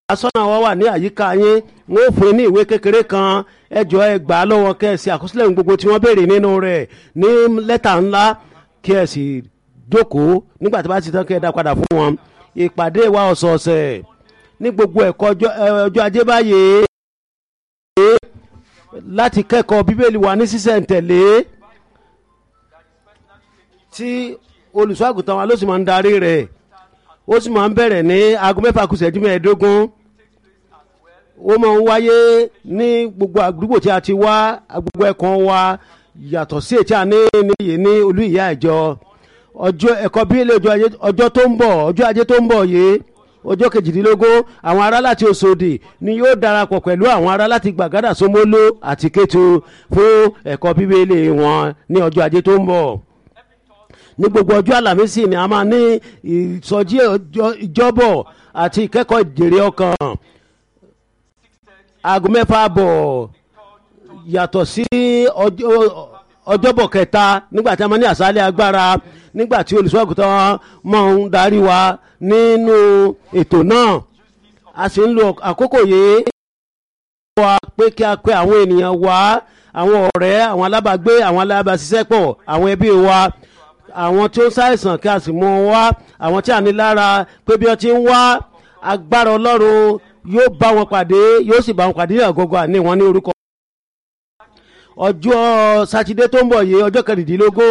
asọ́nà wa wà ní àyíká yín wọ́n ó fún yín ní ìwé kékeré kan ẹ jọ ẹ gbà á lọ́wọ́ kẹ́ ẹ sì àkọsílẹ̀ ohun gbogbo tí wọ́n béèrè nínú rẹ̀ ní lẹ́tà ńlá kí ẹ sì jókòó nígbà tí bá ti tán kí ẹ dá padà fún wọn ìpàdé wa ọ̀sọ̀ọ̀sẹ̀ ní gbogbo ẹ̀kọ́ ọjọ́ ẹ, ọjọ́ ajé báyìí láti kẹ́kọ̀ọ́ bíbélì wa ní sísẹ̀ǹtẹ̀lé tí olùṣọ́àgùtàn wa ló sì máa ń darí rẹ̀ ó sì máa ń bẹ̀rẹ̀ ní aago mẹ́fà kù ìṣẹ́jú mẹ́ẹ̀ẹ́dógún ó máa ń wáyé ní gbogbo àdúgbò tí a ti wá gbogbo ẹ̀kan wa yàtọ̀ sí ètí àní níyì ní olú ìyá ìjọ ọjọ́ ẹ̀kọ́ bíbélì ọjọ́ ajé- ọjọ́ tó ń bọ̀ ọjọ́ ajé tó ń bọ̀ yìí ọjọ́ kejìdínlógún àwọn ará láti Òṣòdì ni yóò darapọ̀ pẹ̀lú àwọn ará láti Gbàgádà Ṣómólú àti Kétu fún ẹ̀kọ́ bíbélì wọn ní ọjọ́ ajé tó ń bọ̀ ní gbogbo ọjọ́ àlàmísì ni a máa ní ìsọjí ọjọ́- ìjọ́bọ̀ àti ìkẹ́kọ̀ọ́ ìjèrè ọkàn aago mẹ́fà bọ̀ yàtọ̀ sí ọjọ́- ọjọ́bọ̀ kẹta nígbà tí a máa ní àṣálẹ̀ agbára nígbà tí olùṣọ́àgùtàn máa ń darí wa nínú ètò náà a sì ń lo àkókò yìí wa pé kí a pe àwọn ènìyàn wá àwọn ọ̀rẹ́ àwọn alábàágbé àwọn alábàáṣiṣẹ́pọ̀ àwọn ẹbí wa àwọn tí ó ń ṣàìsàn kí a sì mú wọn wá àwọn tí a ní lára pé bí wọ́n ti ń wá agbára ọlọ́run yóò bá wọn pàdé yóò sì bá wọn pàdé ní àgọ́gọ́ àní wọn ní orúkọ. ọjọ́ sátidé tó ń bọ̀ yìí ọjọ́ kẹrìndínlógún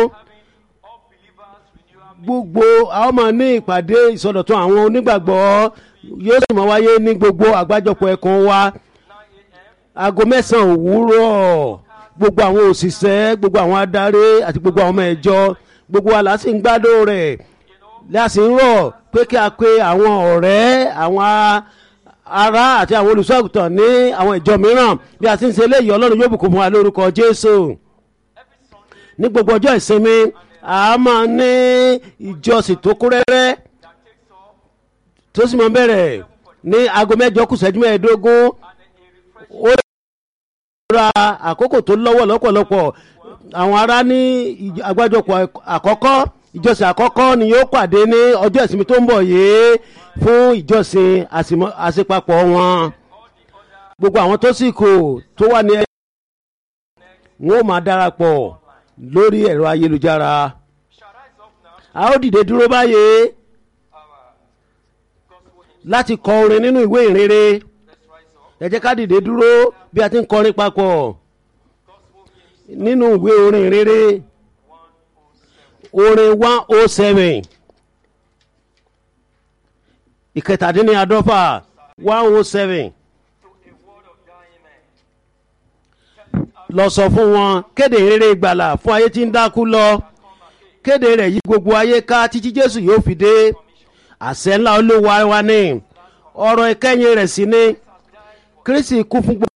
gbogbo àwọn máa ní ìpàdé ìsọdọ̀tun àwọn onígbàgbọ́ yóò sì máa wáyé ní gbogbo àgbájọpọ̀ ẹ̀kan wa aago mẹ́sàn-án òwúrọ̀ gbogbo àwọn òṣìṣẹ́ gbogbo àwọn adarí àti gbogbo àwọn ọmọ ẹ̀jọ gbogbo wa la sì ń gbádùn rẹ̀ láti ń rọ̀ pé kí a pe àwọn ọ̀rẹ́ àwọn a- ará àti àwọn olùṣọ́àgùtàn ní àwọn ìjọ mìíràn bí a ti ń ṣe eléyìí ọlọ́run yóò bùkún fún wa lórúkọ jésù ní gbogbo ọjọ́ ìsinmi a máa ní ìjọsìn tó kún rẹ́rẹ́ tó sì máa bẹ̀rẹ̀ ní aago mẹ́jọ kù ìṣẹ́jú mẹ́ẹ̀ẹ́dógún ó ra àkókò tó lọ́wọ́ lọ́pọ̀lọpọ̀ àwọn ará ní ìj- àgbájọpọ̀ àkọ́kọ́ ìjọsìn àkọ́kọ́ ni yóò pàdé ní ọjọ́ ìsinmi tó ń bọ̀ yìí fún ìjọsìn àsìmọ́- àṣepapọ̀ wọn gbogbo àwọn tó sì kù tó wà ní ẹ wọn ò máa darapọ̀ lórí ẹ̀rọ ayélujára a ó dìde dúró báyìí láti kọ orin nínú ìwé ìrere ẹ jẹ́ ká dìde dúró bí a ti ń kọrin papọ̀ nínú ìwé orin ìrere orin one oh seven ìkẹtàdínláàdọ́fà one oh seven lọ sọ fún wọn kéde ìrere ìgbàlà fún ayé tí ń dákú lọ kéde rẹ̀ yí gbogbo ayé ká títí jésù yóò fi dé àṣẹ ńlá olówó wa ní ọ̀rọ̀ ìkẹyìn rẹ̀ sí ní kristi kú fún gbogbo.